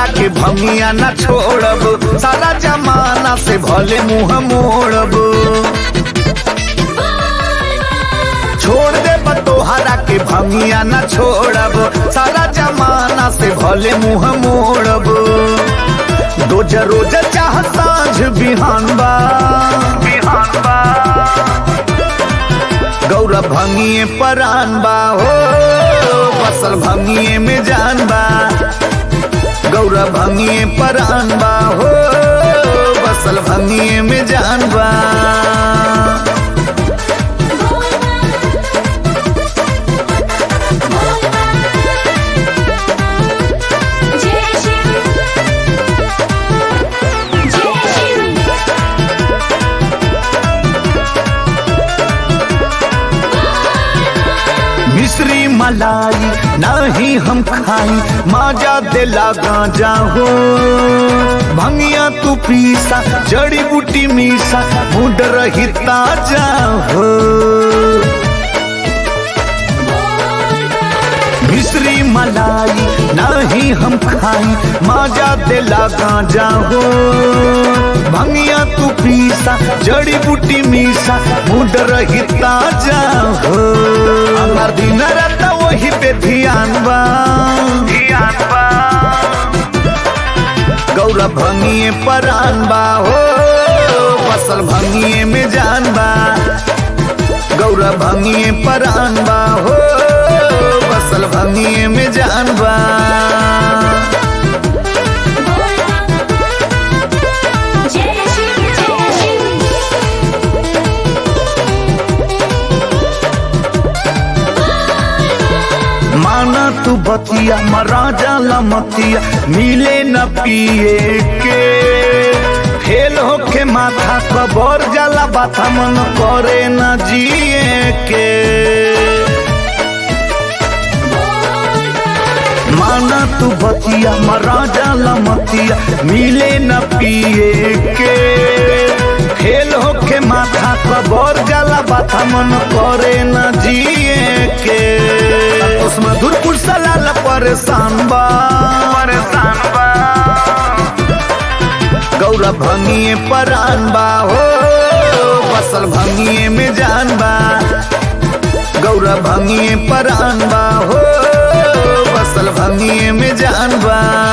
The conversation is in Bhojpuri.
तोहरा के भंगिया न छोड़ब सारा जमाना से भले मुंह मोड़ब छोड़ दे तोहरा के भंगिया न छोड़ब सारा जमाना से भले मुंह मोड़ब रोज रोज चाह साँझ बिहान बा बिहान बा गौरव भंगिए परान बा हो फसल भंगिए में जान बा गौरव भंगिए परान बा हो फसल भंगिए में जान बा जय शिव जय शिव मिश्री मलाई नहीं हम खाई माजा दिला गांजा हो भंगिया तू पीसा जड़ी बूटी मीसा मुड रही ताजा हो मिश्री मलाई नहीं हम खाई माजा दिला गांजा हो भंगिया तू पीसा जड़ी बूटी मीसा मुड रही ताजा हो हमार दिन रात वही पे ध्यान बा ध्यान बा गौरव भंगिए परान बा हो फसल भंगिए में जान बा गौरव भंगिए परान बा हो फसल भंगिए में जान बा जय शिव जय शिव माना तू बतिया मरा जाला मतिया मिले न पिए के फेल होके माथा कबर जाला बाथा मन करे न जिए के माना तू बतिया मरा जाला मतिया मिले न पिए के फेल होके माथा कबर जाला बाथा मन करे न जिए के उसमें धुरपुर सलाल परेशान बा परेशान बा गौरव भंगिए परान बा हो फसल भंगिए में जान बा गौरव भंगिए परान बा हो फसल भंगिए में जान बा